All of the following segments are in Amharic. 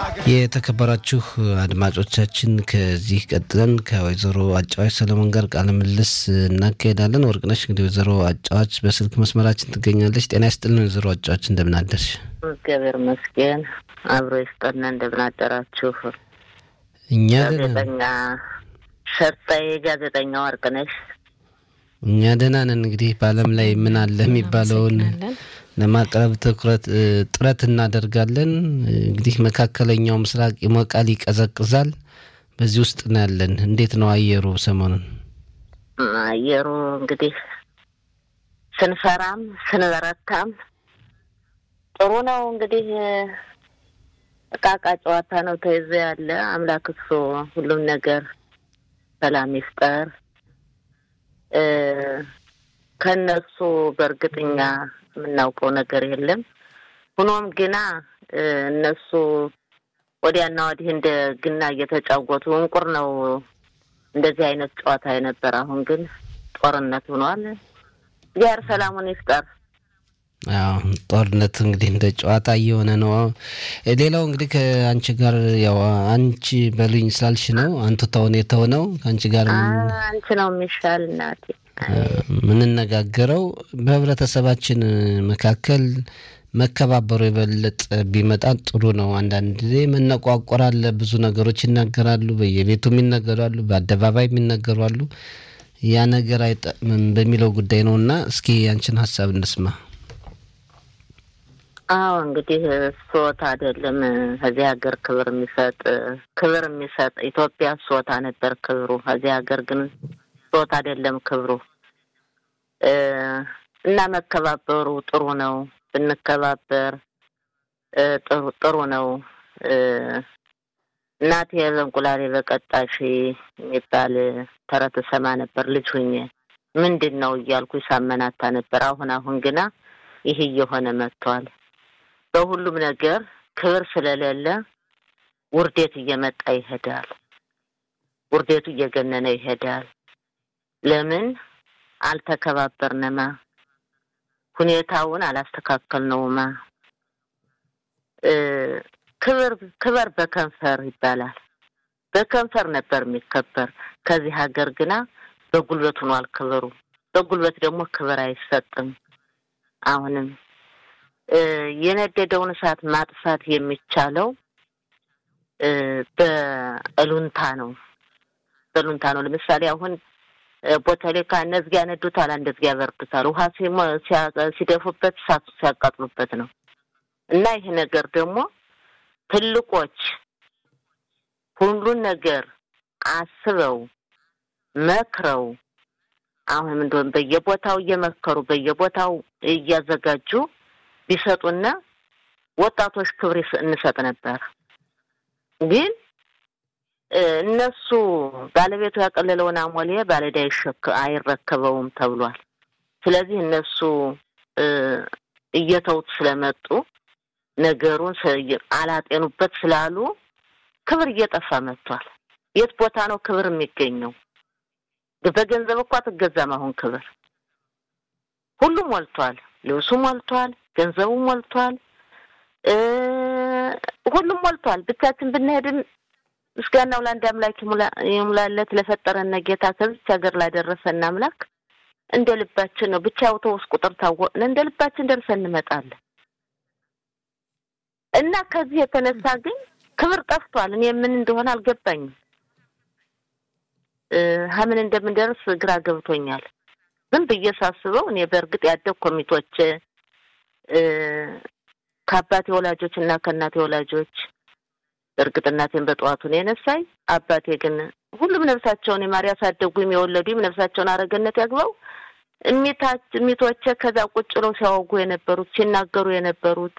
የተከበራችሁ አድማጮቻችን ከዚህ ቀጥለን ከወይዘሮ አጫዋች ሰለሞን ጋር ቃለ ምልልስ እናካሄዳለን። ወርቅነሽ እንግዲህ ወይዘሮ አጫዋች በስልክ መስመራችን ትገኛለች። ጤና ይስጥልን ወይዘሮ አጫዋች እንደምን አደርሽ? እግዚአብሔር ይመስገን አብሮ ይስጠና። እንደምን አደራችሁ? እኛ ጋዜጠኛ ሸርጣዬ ጋዜጠኛ ወርቅነሽ እኛ ደህና ነን። እንግዲህ በዓለም ላይ ምን አለ የሚባለውን ለማቅረብ ትኩረት ጥረት እናደርጋለን። እንግዲህ መካከለኛው ምስራቅ ይሞቃል፣ ይቀዘቅዛል። በዚህ ውስጥ ነው ያለን። እንዴት ነው አየሩ ሰሞኑን? አየሩ እንግዲህ ስንፈራም ስንበረታም ጥሩ ነው። እንግዲህ እቃቃ ጨዋታ ነው ተይዞ ያለ። አምላክ እሱ ሁሉም ነገር ሰላም ይፍጠር። ከነሱ በእርግጠኛ የምናውቀው ነገር የለም። ሆኖም ግና እነሱ ወዲያና ወዲህ እንደ ግና እየተጫወቱ እንቁር ነው እንደዚህ አይነት ጨዋታ የነበረ። አሁን ግን ጦርነት ሆኗል። እግዚአብሔር ሰላሙን ይፍጠር። አዎ ጦርነት እንግዲህ እንደ ጨዋታ እየሆነ ነው። ሌላው እንግዲህ ከአንቺ ጋር ያው አንቺ በሉኝ ስላልሽ ነው አንቱ ተውን የተሆነው ከአንቺ ጋር አንቺ ነው የሚሻል እናቴ የምንነጋገረው በህብረተሰባችን መካከል መከባበሩ የበለጠ ቢመጣ ጥሩ ነው። አንዳንድ ጊዜ መነቋቆር አለ። ብዙ ነገሮች ይናገራሉ፣ በየቤቱ የሚነገራሉ፣ በአደባባይ የሚነገሩ አሉ። ያ ነገር አይጠቅምም በሚለው ጉዳይ ነው እና እስኪ ያንችን ሀሳብ እንስማ። አዎ እንግዲህ ሶት አይደለም ከዚህ ሀገር ክብር የሚሰጥ ክብር የሚሰጥ ኢትዮጵያ ሶታ ነበር ክብሩ። ከዚህ ሀገር ግን ሶት አይደለም ክብሩ እና መከባበሩ ጥሩ ነው። ብንከባበር ጥሩ ጥሩ ነው። እናቴ በእንቁላሌ በቀጣሽ የሚባል ተረት ሰማ ነበር ልጅ ሁኜ። ምንድን ነው እያልኩ ሳመናታ ነበር። አሁን አሁን ግና ይህ እየሆነ መጥቷል። በሁሉም ነገር ክብር ስለሌለ ውርዴት እየመጣ ይሄዳል። ውርዴቱ እየገነነ ይሄዳል። ለምን አልተከባበርንማ? ሁኔታውን አላስተካከልነውማ። ክብር ክበር በከንፈር ይባላል። በከንፈር ነበር የሚከበር። ከዚህ ሀገር ግና በጉልበት ሆኗል ክብሩ። በጉልበት ደግሞ ክብር አይሰጥም። አሁንም የነደደውን እሳት ማጥፋት የሚቻለው በእሉንታ ነው። በእሉንታ ነው። ለምሳሌ አሁን ቦተሌካ እነዚህ ያነዱታል፣ እንደዚህ ያበርዱታል። ውሃ ሲደፉበት እሳቱ ሲያቃጥሉበት ነው። እና ይህ ነገር ደግሞ ትልቆች ሁሉን ነገር አስበው መክረው አሁንም እንደሆነ በየቦታው እየመከሩ በየቦታው እያዘጋጁ ቢሰጡና ወጣቶች ክብር እንሰጥ ነበር። ግን እነሱ ባለቤቱ ያቀለለውን አሞሌ ባለዕዳ አይረከበውም ተብሏል። ስለዚህ እነሱ እየተውት ስለመጡ ነገሩን አላጤኑበት ስላሉ ክብር እየጠፋ መጥቷል። የት ቦታ ነው ክብር የሚገኘው? በገንዘብ እኮ አትገዛም። አሁን ክብር ሁሉም ሞልቷል። ልብሱ ሞልቷል፣ ገንዘቡ ሞልቷል፣ ሁሉም ሞልቷል። ብቻችን ብንሄድም ምስጋናው ለአንድ አምላክ ይሙላለት ለፈጠረን ጌታ ከዚች ሀገር ላደረሰን አምላክ እንደ ልባችን ነው። ብቻ አውቶቡስ ቁጥር ታወቅን እንደ ልባችን ደርሰን እንመጣለን። እና ከዚህ የተነሳ ግን ክብር ጠፍቷል። እኔ ምን እንደሆነ አልገባኝም። ሀምን እንደምንደርስ ግራ ገብቶኛል። ዝም ብዬ ሳስበው እኔ በእርግጥ ያደግ ኮሚቶች ከአባቴ ወላጆች እና ከእናቴ ወላጆች በእርግጥ እናቴን በጠዋቱ ነው የነሳኝ። አባቴ ግን ሁሉም ነፍሳቸውን የማር ያሳደጉም የወለዱም ነፍሳቸውን አረገነት ያግባው እሚቶቼ ከዛ ቁጭ ብለው ሲያወጉ የነበሩት ሲናገሩ የነበሩት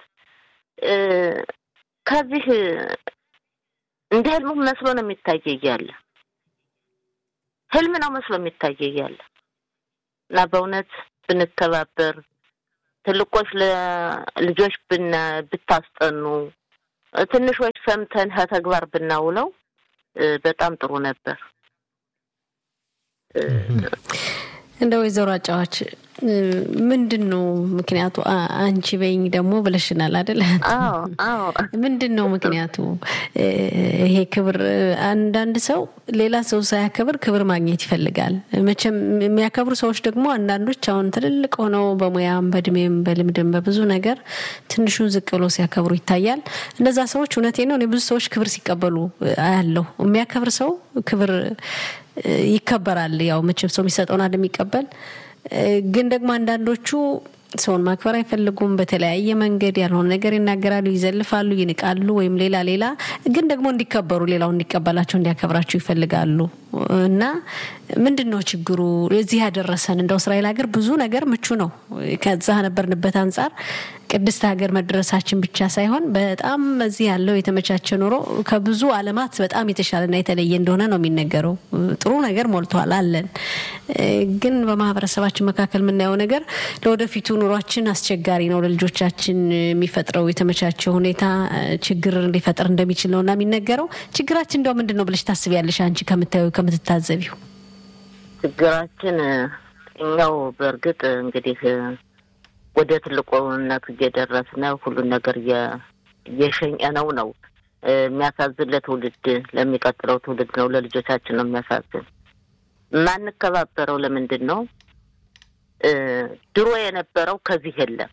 ከዚህ እንደ ህልሙ መስሎ ነው የሚታየ እያለ ህልም ነው መስሎ የሚታየ እያለ እና በእውነት ብንተባበር ትልቆች ለልጆች ብና ብታስጠኑ ትንሾች ሰምተን ከተግባር ብናውለው በጣም ጥሩ ነበር። እንደ ወይዘሮ አጫዋች ምንድን ነው ምክንያቱ? አንቺ በይኝ ደግሞ ብለሽናል አይደል? ምንድን ነው ምክንያቱ? ይሄ ክብር አንዳንድ ሰው ሌላ ሰው ሳያከብር ክብር ማግኘት ይፈልጋል። መቼም የሚያከብሩ ሰዎች ደግሞ አንዳንዶች አሁን ትልልቅ ሆነው በሙያም በእድሜም በልምድም በብዙ ነገር ትንሹን ዝቅ ብሎ ሲያከብሩ ይታያል። እነዛ ሰዎች እውነቴ ነው እኔ ብዙ ሰዎች ክብር ሲቀበሉ አያለሁ። የሚያከብር ሰው ክብር ይከበራል። ያው መቼም ሰው የሚሰጠውን አይደል የሚቀበል ግን ደግሞ አንዳንዶቹ ሰውን ማክበር አይፈልጉም። በተለያየ መንገድ ያልሆነ ነገር ይናገራሉ፣ ይዘልፋሉ፣ ይንቃሉ፣ ወይም ሌላ ሌላ ግን ደግሞ እንዲከበሩ ሌላው እንዲቀበላቸው እንዲያከብራቸው ይፈልጋሉ። እና ምንድን ነው ችግሩ? እዚህ ያደረሰን እንደው እስራኤል ሀገር ብዙ ነገር ምቹ ነው። ከዛ ነበርንበት አንጻር ቅድስት ሀገር መድረሳችን ብቻ ሳይሆን በጣም እዚህ ያለው የተመቻቸ ኑሮ ከብዙ ዓለማት በጣም የተሻለና የተለየ እንደሆነ ነው የሚነገረው። ጥሩ ነገር ሞልቷል አለን። ግን በማህበረሰባችን መካከል የምናየው ነገር ለወደፊቱ ኑሯችን አስቸጋሪ ነው። ለልጆቻችን የሚፈጥረው የተመቻቸ ሁኔታ ችግር ሊፈጥር እንደሚችል ነው እና የሚነገረው ችግራችን እንደው ምንድን ነው ብለሽ ታስቢያለሽ አንቺ ከምታዩ ከምትታዘቢው? ችግራችን እኛው በእርግጥ እንግዲህ ወደ ትልቁነት እየደረስነ ሁሉን ነገር እየሸኘነው ነው። የሚያሳዝን ለትውልድ ለሚቀጥለው ትውልድ ነው፣ ለልጆቻችን ነው የሚያሳዝን። የማንከባበረው ለምንድን ነው? ድሮ የነበረው ከዚህ የለም።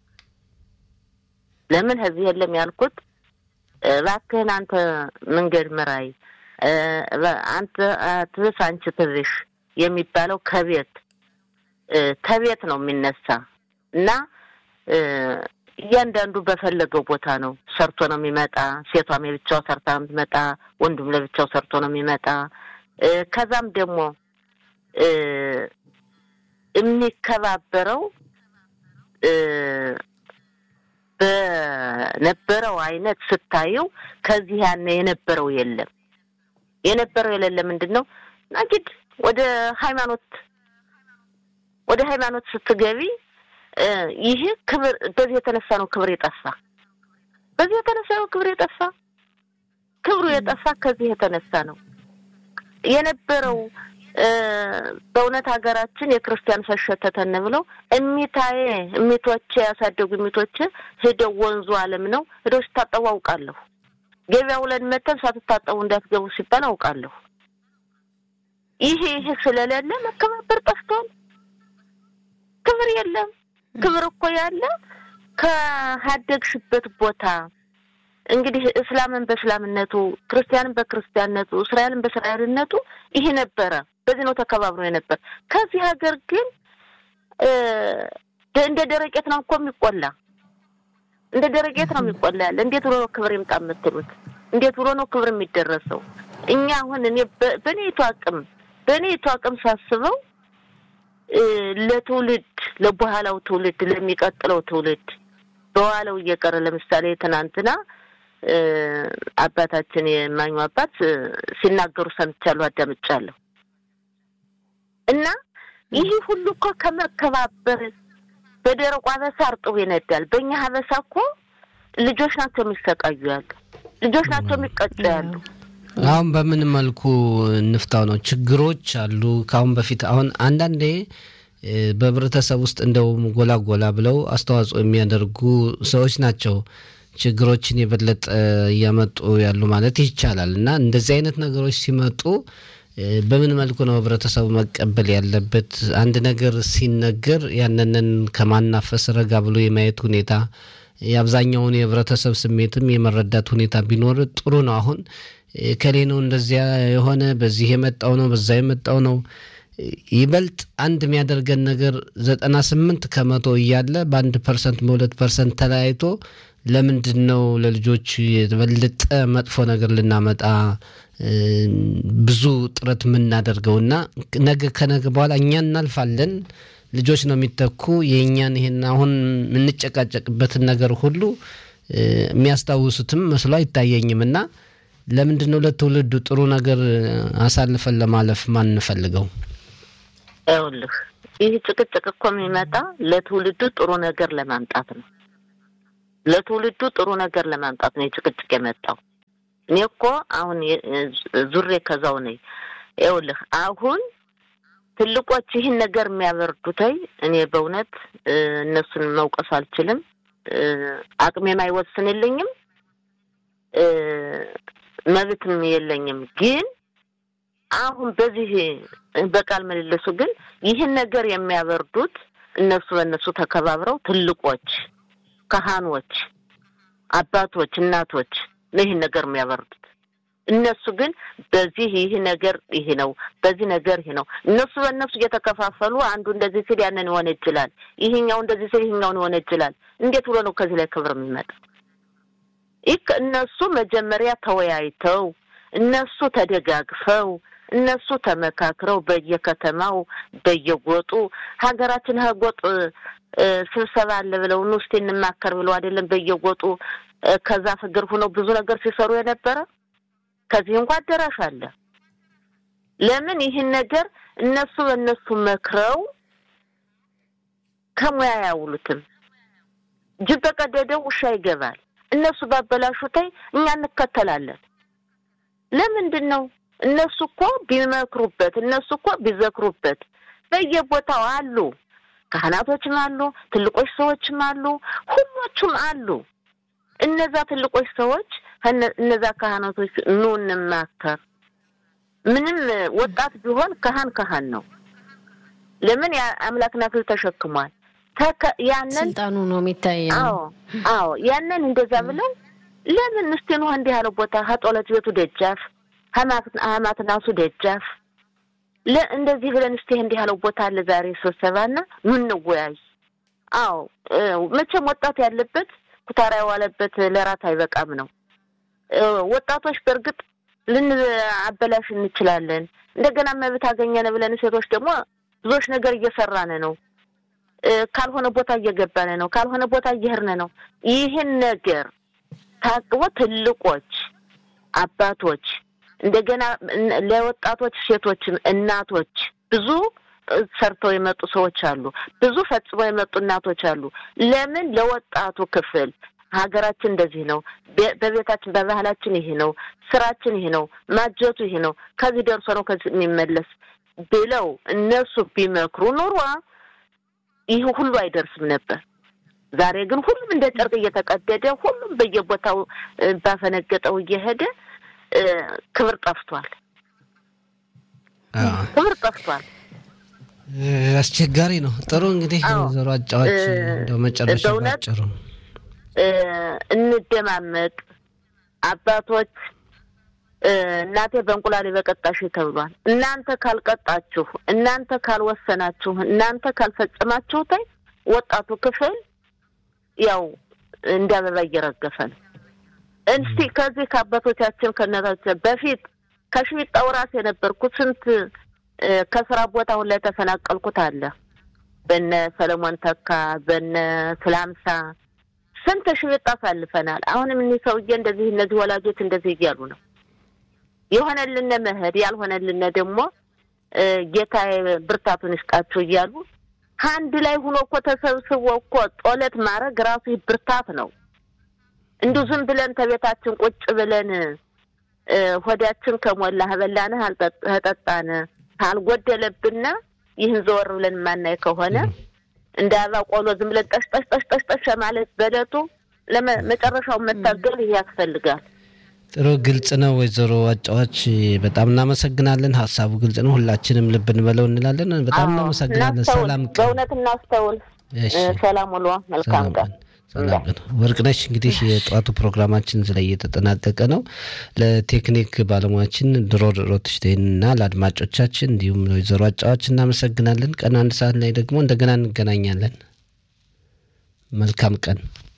ለምን ከዚህ የለም ያልኩት እባክህን አንተ መንገድ ምራይ፣ አንተ ትብስ፣ አንቺ ትብሽ የሚባለው ከቤት ከቤት ነው የሚነሳ እና እያንዳንዱ በፈለገው ቦታ ነው ሰርቶ ነው የሚመጣ። ሴቷም የብቻው ሰርታ ነው የምትመጣ፣ ወንዱም ለብቻው ሰርቶ ነው የሚመጣ። ከዛም ደግሞ የሚከባበረው በነበረው አይነት ስታየው ከዚህ ያነ የነበረው የለም። የነበረው የሌለ ምንድን ነው ናጅድ ወደ ሃይማኖት ወደ ሃይማኖት ስትገቢ ይህ ክብር በዚህ የተነሳ ነው ክብር የጠፋ። በዚህ የተነሳ ነው ክብር የጠፋ። ክብሩ የጠፋ ከዚህ የተነሳ ነው የነበረው። በእውነት ሀገራችን የክርስቲያን ፈሸተተን ብለው እሚታዬ እሚቶቼ ያሳደጉ እሚቶቼ ሄደው ወንዙ አለም ነው ሄደው ሲታጠቡ አውቃለሁ። ገበያ ውለን መተን ሳትታጠቡ እንዳትገቡ ሲባል አውቃለሁ። ይሄ ይሄ ስለሌለ መከባበር ጠፍቷል። ክብር የለም። ክብር እኮ ያለ ከሀደግሽበት ቦታ እንግዲህ እስላምን በእስላምነቱ፣ ክርስቲያንን በክርስቲያንነቱ፣ እስራኤልን በእስራኤልነቱ ይሄ ነበረ። በዚህ ነው ተከባብሮ የነበር። ከዚህ ሀገር ግን እንደ ደረቄት ነው እኮ የሚቆላ እንደ ደረቄት ነው የሚቆላ ያለ። እንዴት ብሎ ነው ክብር ይምጣ የምትሉት? እንዴት ብሎ ነው ክብር የሚደረሰው? እኛ አሁን እኔ በእኔቱ አቅም በእኔቱ አቅም ሳስበው ለትውልድ ለበኋላው ትውልድ ለሚቀጥለው ትውልድ በኋላው እየቀረ ለምሳሌ ትናንትና አባታችን የማኙ አባት ሲናገሩ ሰምቻለሁ፣ አዳምጫለሁ። እና ይህ ሁሉ እኮ ከመከባበር በደረቁ አበሳ እርጥቡ ይነዳል። በእኛ ሀበሳ እኮ ልጆች ናቸው የሚሰቃዩ ያሉ፣ ልጆች ናቸው የሚቀጩ ያሉ። አሁን በምን መልኩ እንፍታው ነው? ችግሮች አሉ ከአሁን በፊት አሁን አንዳንዴ በህብረተሰብ ውስጥ እንደውም ጎላ ጎላ ብለው አስተዋጽኦ የሚያደርጉ ሰዎች ናቸው ችግሮችን የበለጠ እያመጡ ያሉ ማለት ይቻላል። እና እንደዚህ አይነት ነገሮች ሲመጡ በምን መልኩ ነው ህብረተሰቡ መቀበል ያለበት? አንድ ነገር ሲነገር ያንንን ከማናፈስ ረጋ ብሎ የማየት ሁኔታ የአብዛኛውን የህብረተሰብ ስሜትም የመረዳት ሁኔታ ቢኖር ጥሩ ነው። አሁን ከሌ ነው እንደዚያ የሆነ በዚህ የመጣው ነው በዛ የመጣው ነው ይበልጥ አንድ የሚያደርገን ነገር ዘጠና ስምንት ከመቶ እያለ በአንድ ፐርሰንት በሁለት ፐርሰንት ተለያይቶ ለምንድን ነው ለልጆች የበለጠ መጥፎ ነገር ልናመጣ ብዙ ጥረት የምናደርገው እና ነገ ከነገ በኋላ እኛ እናልፋለን፣ ልጆች ነው የሚተኩ የእኛን ይሄን አሁን የምንጨቃጨቅበትን ነገር ሁሉ የሚያስታውሱትም መስሎ አይታየኝም እና ለምንድን ነው ለትውልዱ ጥሩ ነገር አሳልፈን ለማለፍ ማንፈልገው? ይኸውልህ ይህ ጭቅጭቅ እኮ የሚመጣ ለትውልዱ ጥሩ ነገር ለማምጣት ነው። ለትውልዱ ጥሩ ነገር ለማምጣት ነው የጭቅጭቅ የመጣው። እኔ እኮ አሁን ዙሬ ከዛው ነኝ። ይኸውልህ አሁን ትልቆች ይህን ነገር የሚያበርዱተይ እኔ በእውነት እነሱን መውቀስ አልችልም። አቅሜም አይወስንልኝም፣ መብትም የለኝም። ግን አሁን በዚህ በቃል ምልልሱ ግን ይህን ነገር የሚያበርዱት እነሱ በእነሱ ተከባብረው ትልቆች፣ ካህኖች፣ አባቶች፣ እናቶች ነው ይህን ነገር የሚያበርዱት። እነሱ ግን በዚህ ይህ ነገር ይህ ነው፣ በዚህ ነገር ይህ ነው። እነሱ በእነሱ እየተከፋፈሉ አንዱ እንደዚህ ሲል ያንን ይሆን ይችላል፣ ይህኛው እንደዚህ ሲል ይህኛውን ይሆን ይችላል። እንዴት ብሎ ነው ከዚህ ላይ ክብር የሚመጣ? ይህ እነሱ መጀመሪያ ተወያይተው እነሱ ተደጋግፈው እነሱ ተመካክረው በየከተማው በየጎጡ ሀገራችን ህጎጥ ስብሰባ አለ ብለው ኑ እስኪ እንማከር ብለው አይደለም በየጎጡ ከዛ ፍግር ሁነው ብዙ ነገር ሲሰሩ የነበረ ከዚህ እንኳ አዳራሽ አለ። ለምን ይህን ነገር እነሱ በእነሱ መክረው ከሙያ ያውሉትም። ጅብ በቀደደው ውሻ ይገባል። እነሱ ባበላሹታይ እኛ እንከተላለን። ለምንድን ነው? እነሱ እኮ ቢመክሩበት፣ እነሱ እኮ ቢዘክሩበት በየቦታው አሉ። ካህናቶችም አሉ፣ ትልቆች ሰዎችም አሉ፣ ሁሎቹም አሉ። እነዛ ትልቆች ሰዎች እነዛ ካህናቶች ኑ እንማከር። ምንም ወጣት ቢሆን ካህን ካህን ነው። ለምን የአምላክን አክሊል ተሸክሟል። ያንን ስልጣኑ ነው የሚታየው። አዎ አዎ፣ ያንን እንደዛ ብለን ለምን እስቲ ነው እንዲህ ያለው ቦታ ከጦለት ቤቱ ደጃፍ ሀማትናሱ ደጃፍ እንደዚህ ብለን እስቲ እንዲህ ያለው ቦታ አለ ዛሬ ስብሰባና ኑ እንወያይ። አዎ መቼም ወጣት ያለበት ኩታራ የዋለበት ለራት አይበቃም ነው። ወጣቶች በእርግጥ ልንአበላሽ እንችላለን። እንደገና መብት አገኘን ብለን ሴቶች ደግሞ ብዙዎች ነገር እየሰራን ነው። ካልሆነ ቦታ እየገባን ነው። ካልሆነ ቦታ እየሄድን ነው። ይህን ነገር ታቅቦ ትልቆች አባቶች፣ እንደገና ለወጣቶች ሴቶችም እናቶች ብዙ ሰርተው የመጡ ሰዎች አሉ። ብዙ ፈጽመው የመጡ እናቶች አሉ። ለምን ለወጣቱ ክፍል ሀገራችን እንደዚህ ነው፣ በቤታችን በባህላችን ይሄ ነው፣ ስራችን ይሄ ነው፣ ማጀቱ ይሄ ነው፣ ከዚህ ደርሶ ነው ከዚህ የሚመለስ ብለው እነሱ ቢመክሩ ኑሯ ይህ ሁሉ አይደርስም ነበር። ዛሬ ግን ሁሉም እንደ ጨርቅ እየተቀደደ ሁሉም በየቦታው ባፈነገጠው እየሄደ ክብር ጠፍቷል። ክብር ጠፍቷል። አስቸጋሪ ነው። ጥሩ እንግዲህ ዘሮ አጫዋች እንደው መጨረሻ ባጭሩ እንደማመጥ አባቶች እናቴ በእንቁላሌ በቀጣሽ ተብሏል። እናንተ ካልቀጣችሁ፣ እናንተ ካልወሰናችሁ፣ እናንተ ካልፈጸማችሁ ታይ ወጣቱ ክፍል ያው እንደ አበባ እየረገፈ ነው። እስቲ ከዚህ ከአባቶቻችን ከእናቶቻችን በፊት ከሽቢጣው ራስ የነበርኩት ስንት ከስራ ቦታ አሁን ላይ ተፈናቀልኩት አለ በነ ሰለሞን ተካ በነ ስላምሳ ስንት ሽቢጣ አሳልፈናል። አሁንም እኒህ ሰውዬ እንደዚህ እነዚህ ወላጆች እንደዚህ እያሉ ነው የሆነልን መሄድ ያልሆነልን ደግሞ ጌታ ብርታቱን ይስጣችሁ እያሉ ከአንድ ላይ ሁኖ እኮ ተሰብስቦ እኮ ጦለት ማድረግ ራሱ ብርታት ነው። እንዲሁ ዝም ብለን ከቤታችን ቁጭ ብለን ሆዳችን ከሞላ በላንህ አልጠጣን ካልጎደለብን ይህን ዘወር ብለን የማናይ ከሆነ እንደ አበባ ቆሎ ዝም ብለን ጠሽ ጠሽ ጠሽ ጠሽ ጠሽ ማለት በለቱ ለመጨረሻው መታገል ይህ ያስፈልጋል። ጥሩ ግልጽ ነው። ወይዘሮ አጫዋች በጣም እናመሰግናለን። ሀሳቡ ግልጽ ነው። ሁላችንም ልብ እንበለው እንላለን። በጣም እናመሰግናለን። ሰላም ቀን። በእውነት እናስተውል። ሰላም ውሎ መልካም ቀን። ሰላም ቀን። ወርቅነሽ እንግዲህ የጠዋቱ ፕሮግራማችን እዚህ ላይ እየተጠናቀቀ ነው። ለቴክኒክ ባለሙያችን ድሮ ሮትሽቴን እና ለአድማጮቻችን እንዲሁም ወይዘሮ አጫዋች እናመሰግናለን። ቀን አንድ ሰዓት ላይ ደግሞ እንደገና እንገናኛለን። መልካም ቀን።